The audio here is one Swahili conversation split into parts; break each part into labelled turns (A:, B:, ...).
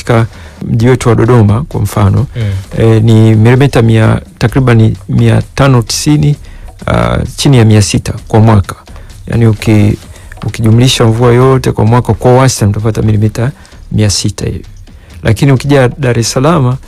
A: katika mji wetu wa Dodoma kwa mfano
B: Mm.
A: e, ni milimita mia takriban mia tano tisini uh, chini ya mia sita kwa mwaka yaani uki, ukijumlisha mvua yote kwa mwaka kwa wastani utapata milimita mia sita hivi lakini ukija Dar es Salaam uh,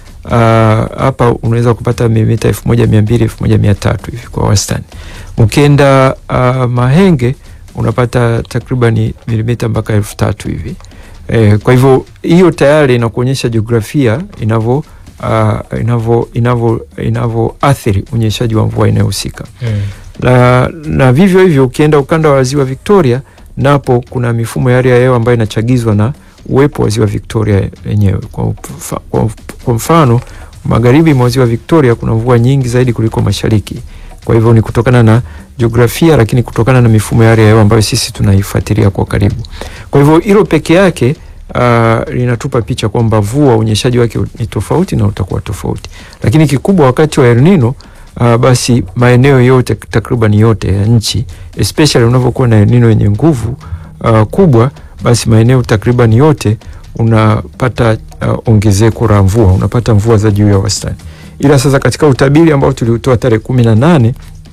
A: hapa unaweza kupata milimita elfu moja mia mbili elfu moja mia tatu hivi kwa wastani ukienda uh, Mahenge unapata takribani milimita mpaka elfu tatu hivi e, kwa hivyo hiyo tayari inakuonyesha jiografia inavyo uh, inavyo inavyo inavyoathiri unyeshaji wa mvua inayohusika
B: Mm.
A: na, na vivyo hivyo ukienda ukanda wa ziwa Victoria napo kuna mifumo ya hali ya hewa ambayo inachagizwa na uwepo wa ziwa Victoria yenyewe. Kwa, mfa- kwa, kwa mfano magharibi mwa ziwa Victoria kuna mvua nyingi zaidi kuliko mashariki. Kwa hivyo ni kutokana na jiografia, lakini kutokana na mifumo ya hali ya hewa ambayo sisi tunaifuatilia kwa karibu. Kwa hivyo hilo peke yake uh, linatupa picha kwamba mvua unyeshaji wake ni tofauti na utakuwa tofauti, lakini kikubwa wakati wa El Nino uh, basi maeneo yote takriban yote ya nchi especially unavyokuwa na El Nino yenye nguvu uh, kubwa, basi maeneo takriban yote unapata uh, ongezeko la mvua, unapata mvua za juu ya wastani. Ila sasa katika utabiri ambao tuliutoa tarehe kumi na nane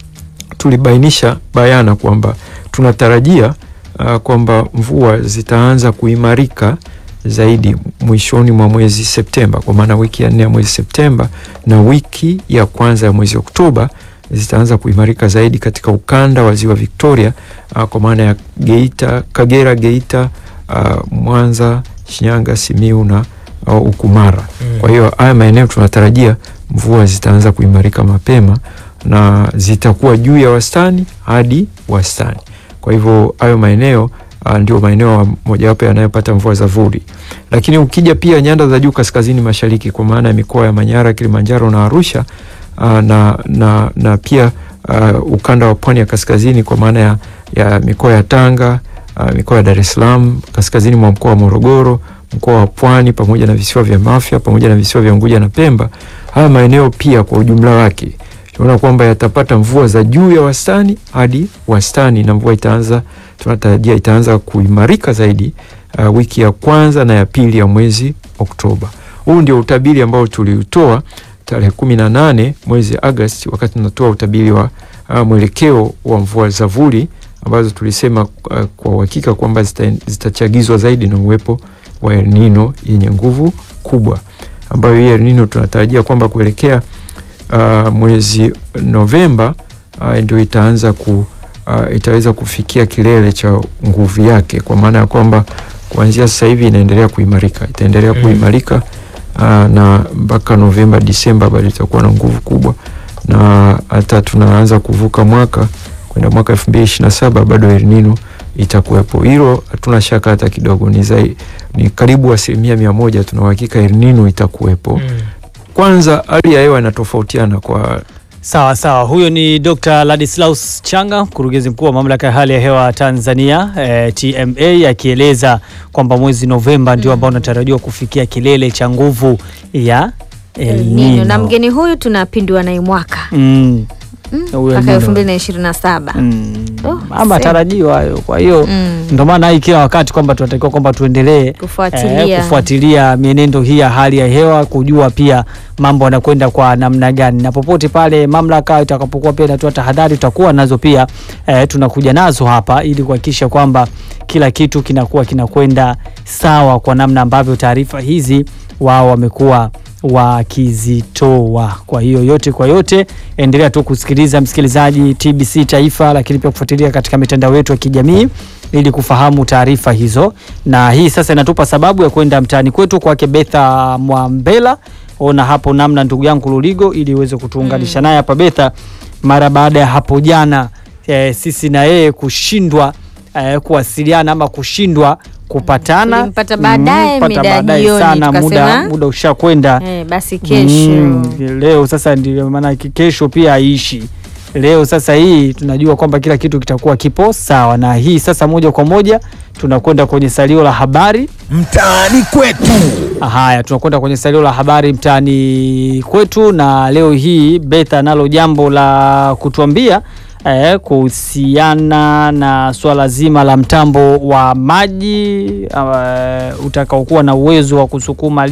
A: tulibainisha bayana kwamba tunatarajia uh, kwamba mvua zitaanza kuimarika zaidi mwishoni mwa mwezi Septemba, kwa maana wiki ya nne ya mwezi Septemba na wiki ya kwanza ya mwezi Oktoba zitaanza kuimarika zaidi katika ukanda wa ziwa Victoria, uh, kwa maana ya Geita, Kagera, Geita, uh, Mwanza, Shinyanga, Simiu na uh, Ukumara.
B: Mm.
A: Kwa hiyo haya maeneo tunatarajia mvua zitaanza kuimarika mapema na zitakuwa juu ya wastani hadi wastani. Kwa hivyo hayo maeneo uh, ndio maeneo mojawapo yanayopata mvua za vuli, lakini ukija pia nyanda za juu kaskazini mashariki, kwa maana ya mikoa ya Manyara, Kilimanjaro na Arusha uh, na, na, na pia uh, ukanda wa pwani ya kaskazini kwa maana ya, ya mikoa ya Tanga uh, mikoa ya Dar es Salaam, kaskazini mwa mkoa wa Morogoro, mkoa wa Pwani pamoja na visiwa vya Mafia pamoja na visiwa vya Unguja na Pemba. Haya maeneo pia kwa ujumla wake tunaona kwamba yatapata mvua za juu ya wastani hadi wastani, na mvua itaanza, tunatarajia itaanza kuimarika zaidi uh, wiki ya kwanza na ya pili ya mwezi Oktoba. Huu ndio utabiri ambao tuliutoa tarehe kumi na nane mwezi Agosti wakati tunatoa utabiri wa uh, mwelekeo wa mvua za vuli ambazo tulisema uh, kwa uhakika kwamba zita, zitachagizwa zaidi na uwepo wa El Nino yenye nguvu kubwa, ambayo hii El Nino tunatarajia kwamba kuelekea uh, mwezi Novemba uh, ndio itaanza ku uh, itaweza kufikia kilele cha nguvu yake, kwa maana ya kwamba kuanzia sasa hivi inaendelea kuimarika, itaendelea
B: Mm.
A: kuimarika uh, na mpaka Novemba Disemba bado itakuwa na nguvu kubwa, na hata tunaanza kuvuka mwaka kwenda mwaka elfu mbili ishirini na saba bado El Nino itakuwepo. Hilo hatuna shaka hata kidogo, ni, zai, ni karibu asilimia mia moja tuna uhakika El Nino itakuwepo.
B: Mm.
A: Kwanza hali ya hewa inatofautiana kwa
C: Sawa sawa, huyo ni Dr. Ladislaus Changa, mkurugenzi mkuu wa mamlaka ya hali ya hewa Tanzania eh, TMA, akieleza kwamba mwezi Novemba ndio ambao unatarajiwa kufikia kilele cha nguvu ya El
D: El Nino.
C: Nino.
D: Na mgeni huyu tunapindua naye mwaka
C: Mm,
D: Mm,
C: Huyo
D: mpaka
C: Nino.
D: elfu mbili na ishirini na saba.
C: mm.
D: Oh,
C: Ama
D: see.
C: matarajio hayo, kwa hiyo
D: Mm.
C: ndio maana hii kila wakati kwamba tunatakiwa kwamba tuendelee
D: Kufuatilia.
C: eh, kufuatilia mienendo hii ya hali ya hewa, kujua pia mambo yanakwenda kwa namna gani, na popote pale mamlaka itakapokuwa pia inatoa tahadhari, tutakuwa nazo pia eh, tunakuja nazo hapa ili kuhakikisha kwamba kila kitu kinakuwa kinakwenda sawa kwa namna ambavyo taarifa hizi wao wamekuwa wakizitoa. Kwa hiyo yote kwa yote, endelea tu kusikiliza msikilizaji TBC Taifa, lakini pia kufuatilia katika mitandao yetu ya kijamii ili kufahamu taarifa hizo, na hii sasa inatupa sababu ya kwenda mtaani kwetu kwake Betha Mwambela. Ona hapo namna ndugu yangu Luligo, ili uweze kutuunganisha naye hapa Betha, mara baada ya hapo jana eh, sisi na yeye kushindwa eh, kuwasiliana ama kushindwa kupatana
D: Tulimpata baadaye,
C: pata
D: mida ya
C: baadaye
D: jioni,
C: sana, muda,
D: tukasema,
C: muda ushakwenda
D: Eh, basi kesho
C: Mm, leo sasa ndio maana kesho pia haishi leo sasa hii tunajua kwamba kila kitu kitakuwa kipo sawa na hii sasa moja kwa moja tunakwenda kwenye salio la habari
E: mtaani kwetu.
C: haya tunakwenda kwenye salio la habari mtaani kwetu na leo hii betha nalo jambo la kutuambia eh, kuhusiana na swala zima la mtambo wa maji uh, utakaokuwa na uwezo wa kusukuma